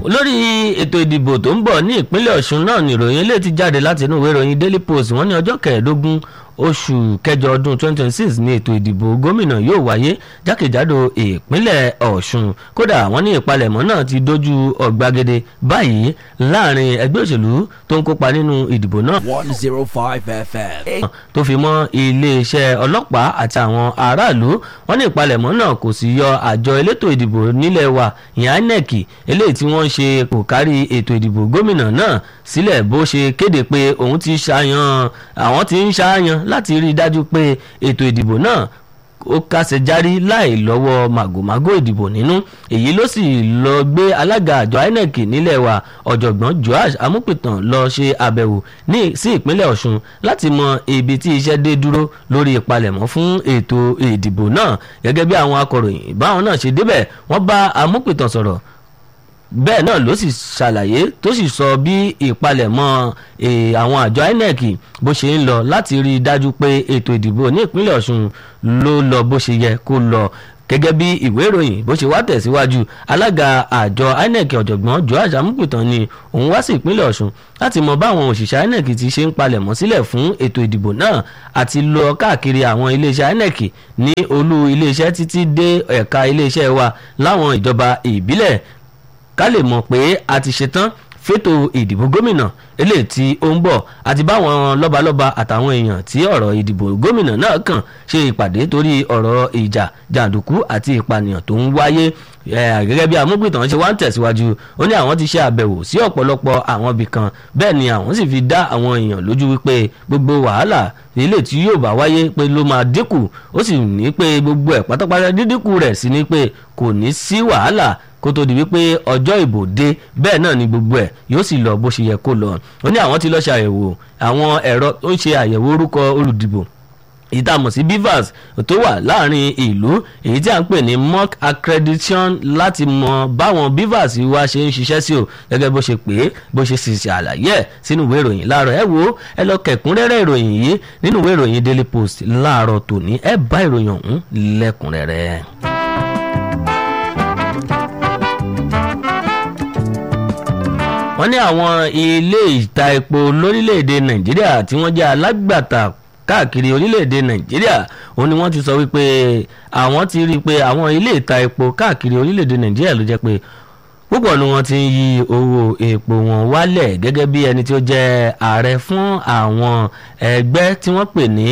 lórí ètò ìdìbò tó ń bọ̀ ní ìpínlẹ̀ ọ̀ṣun náà nìròyìn ilé ti jáde láti inú ìwé ìròyìn daily post wọ́n ní ọjọ́ kẹẹ̀ẹ́dógún oṣù kẹjọ ọdún 2026 ní ètò ìdìbò gómìnà yóò wáyé jákèjádò ìpínlẹ̀ ọ̀ṣun kódà wọ́n ní ìpalẹ̀mọ́ náà ti dojú ọ̀gbagadè báyìí láàrin ẹgbẹ́ òṣèlú tó ń kópa nínú ìdìbò náà one zero five FM. tó fi mọ́ iléeṣẹ́ ọlọ́pàá àti àwọn aráàlú wọ́n ní ìpalẹ̀mọ́ náà kò sì yọ àjọ elétò ìdìbò nílẹ̀ wa ìyẹn inec eléyìí tí wọ́n ń ṣe kò kárí ètò ìdìbò gómìnà náà sílẹ̀ bó ṣe kéde pé òun ti ṣàyàn àwọn ti ń ṣàyàn láti rí i dájú pé ètò ìdìbò náà ó kásẹ̀ járí láì lọ́wọ́ màgòmágó ìdìbò nínú èyí ló sì lọ gbé alága àjọ inec nílẹ̀ wa ọ̀jọ̀gbọ́n joash amúpìtàn lọ ṣe àbẹ̀wò ní sí ìpínlẹ̀ ọ̀ṣun láti mọ ibi tí iṣẹ́ dé dúró lórí ìpalẹ̀mọ́ fún ètò ìdìbò náà gẹ́gẹ́ bí àwọn akọ̀ròyìn báwọn náà ṣe débẹ̀ wọ́n bá amúpìtàn sọ̀rọ̀ bẹ́ẹ̀ náà ló sì ṣàlàyé tó sì sọ bí ìpalẹ̀mọ́ àwọn àjọ inec bó ṣe ń lọ láti rí i dájú pé ètò ìdìbò ní ìpínlẹ̀ ọ̀ṣun ló lọ bó ṣe yẹ kó lọ gẹ́gẹ́ bí ìwé ìròyìn bó ṣe wá tẹ̀síwájú alága àjọ inec ọ̀jọ̀gbọ́n joash amúpìtàn ni òun wá sí ìpínlẹ̀ ọ̀ṣun láti mọ báwọn òṣìṣẹ́ inec ti ṣe ń palẹ̀mọ́ sílẹ̀ fún ètò ìdìbò náà àti lọ káàkiri àwọn iléeṣẹ́ inec ní olú iléeṣẹ́ títí dé ẹ̀ka iléeṣẹ́ wa láwọn ìjọba ìbílẹ̀ ká lè mọ̀ pé a ti ṣetán fétò ìdìbò gómìnà eléyìí tí ó ń bọ̀ àti báwọn lọ́balọ́ba àtàwọn èèyàn tí ọ̀rọ̀ ìdìbò gómìnà náà kàn ṣe ìpàdé torí ọ̀rọ̀ ìjà jàǹdùkú àti ìpànìyàn tó ń wáyé gẹ́gẹ́ bí amúgbìtàn ṣe wá ń tẹ̀síwájú ó ní àwọn ti ṣe àbẹ̀wò sí ọ̀pọ̀lọpọ̀ àwọn ibì kan bẹ́ẹ̀ ni àwọn sì fi dá àwọn èèyàn lójú wípé gbogbo wàhálà ilé tí yóò bá wáyé pé ló máa dínkù ó sì ní pé gbogbo ẹ̀ pátápátá dídínkù rẹ̀ sí ni pé kò ní sí wàhálà kó tó di wípé ọjọ́ ìbò dé bẹ́ẹ̀ náà ni gbogbo ẹ̀ yóò sì lọ bó ṣe yẹ kó lọ ó ní àwọn ti lọ́ọ́ ṣàyẹ̀wò àwọn ẹ̀rọ tó ń ṣe àyẹ̀wò orúkọ olùdìbò èyí tá a mọ̀ sí bivas tó wà láàrin ìlú èyí tí a ń pè ní mock accreditation láti mọ báwọn bivas wa ṣe ń ṣiṣẹ́ sí o gẹ́gẹ́ bó ṣe pé bó ṣe sì ṣe àlàyé ẹ̀ sínú ìwé ìròyìn láàárọ̀ ẹ wo ẹ lọ kẹ̀kúnrẹ́rẹ́ ìròyìn yìí nínú ìwé ìròyìn daily post láàárọ̀ tòní ẹ bá ìròyìn ọ̀hún lẹ́kùnrẹ́rẹ́. wọ́n ní àwọn ilé ìta epo lórílẹ̀‐èdè nàìjíríà tí wọ́n jẹ́ alágbàtà káàkiri orílẹ̀‐èdè nàìjíríà òun ni wọ́n ti sọ wípé àwọn ti rí i pé àwọn ilé ìta epo káàkiri orílẹ̀‐èdè nàìjíríà ló jẹ́ pé púpọ̀ ni wọ́n ti ń yí owó epo wọn wálẹ̀ gẹ́gẹ́ bí ẹni tí ó jẹ́ ààrẹ fún àwọn ẹgbẹ́ tí wọ́n pè ní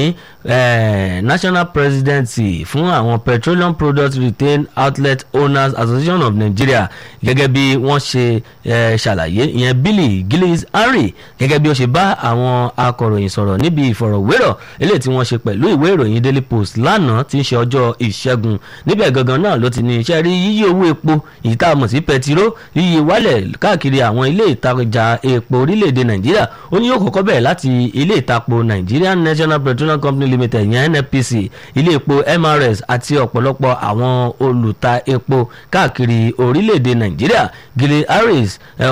national presidency fún àwọn petroleum products retail outlet owners association of nigeria gẹ́gẹ́ bí wọ́n ṣe ṣàlàyé ìyẹn billy gillis henry gẹ́gẹ́ bí ó ṣe bá àwọn akọ̀ròyìn sọ̀rọ̀ níbi ìfọ̀rọ̀wérọ̀ eléyìí tí wọ́n ṣe pẹ̀lú ìwé ìròyìn daily post lánàá tí ń ṣe ọjọ́ ìṣẹ́gun níbẹ̀ gangan náà ló ti ní iṣẹ́ rí yíyí owó epo èyí tá a mọ̀ sí pẹtiró yíyí wálẹ̀ káàkiri àwọn ilé ìtajà epo orílẹ̀-èdè nàìjíríà ó ní yóò kọ́kọ́ bẹ̀rẹ̀ láti ilé ìtapo nigerian national petroleum company limited yẹn nnpc ilé epo mrs àti ọ̀pọ̀lọpọ̀ àwọn olùta epo káàkiri orílẹ̀-èdè nàìjíríà gilles harris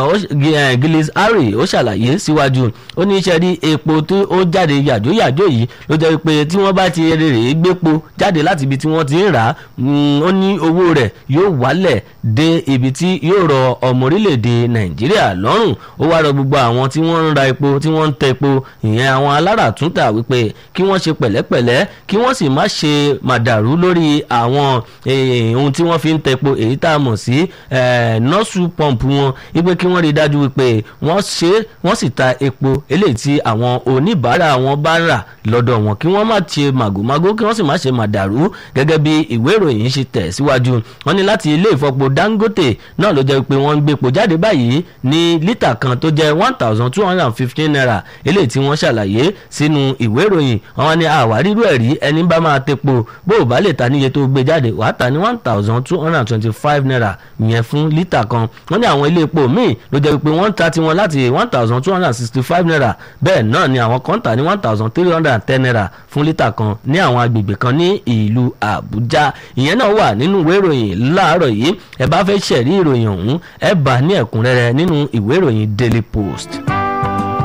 gilles harry ó ṣàlàyé síwájú ó ní iṣẹ́ rí epo tó ó jáde yàjóyàjó yìí ló jẹ́ pé tí wọ́n bá ti rèrè gbépo jáde láti ibi tí wọ́n ti ń rà á ó ní owó rẹ̀ yóò wálẹ̀ dé ibi tí yóò rọ ọmọ orílẹ̀-èdè nàìjíríà lọ́rùn ó wá rọ gbogbo àwọn tí wọ́n ń ra epo tí wọ́n ń tẹ epo ìyẹn àwọn aláràtúntà wípé kí wọ́n ṣe pẹ̀lẹ́pẹ̀lẹ́ kí wọ́n sì má ṣe màdàrú lórí àwọn ohun tí wọ́n fi ń tẹ epo èyí tá a mọ̀ sí nọ́ọ̀sù pọ́ǹpù wọn wípé kí wọ́n rí dájú wípé wọ́n ṣe wọ́n sì ta epo eléyìí tí àwọn oníbàárà wọn bá rà lọ́dọ̀ wọn kí wọ́n má ṣe màgòmágó kí wọ́n sì má ṣe màdàrú gẹ́gẹ́ bí ìwé ìròyìn ṣe tẹ̀ síwájú wọ́n ní láti ilé ìfọpo dangote náà ló jẹ́ pé wọ́n ń gbépo jáde báyìí ní lítà kan tó jẹ́ one thousand two hundred and fifteen naira eléyìí tí wọ́n ṣàlàyé sínú ìwé ìròyìn àwọn ní àwárírú ẹ̀rí ẹni bá máa tepo bó o bá lè ta níye tó gbé jáde wàá ta ní one thousand two hundred and twenty-five naira yẹn fún lítà kan wọ́n ní àwọn ilé epo míì ló jẹ́ pé wọ́n ń ta tiwọn láti one thousand two hundred and sixty-five naira bẹ́ẹ̀ náà ni àwọn kan tà ní one thousand three hundred and ten naira fún lítà kan ní àwọn agbègbè kan ní ìlú àbújá ìyẹn náà wà nínú ìwé ìròyìn láàárọ̀ yìí ẹ bá fẹ́ ṣẹ̀rí ìròyìn ọ̀hún ẹ bá ní ẹ̀kúnrẹ́rẹ́ nínú ìwé ìròyìn daily post.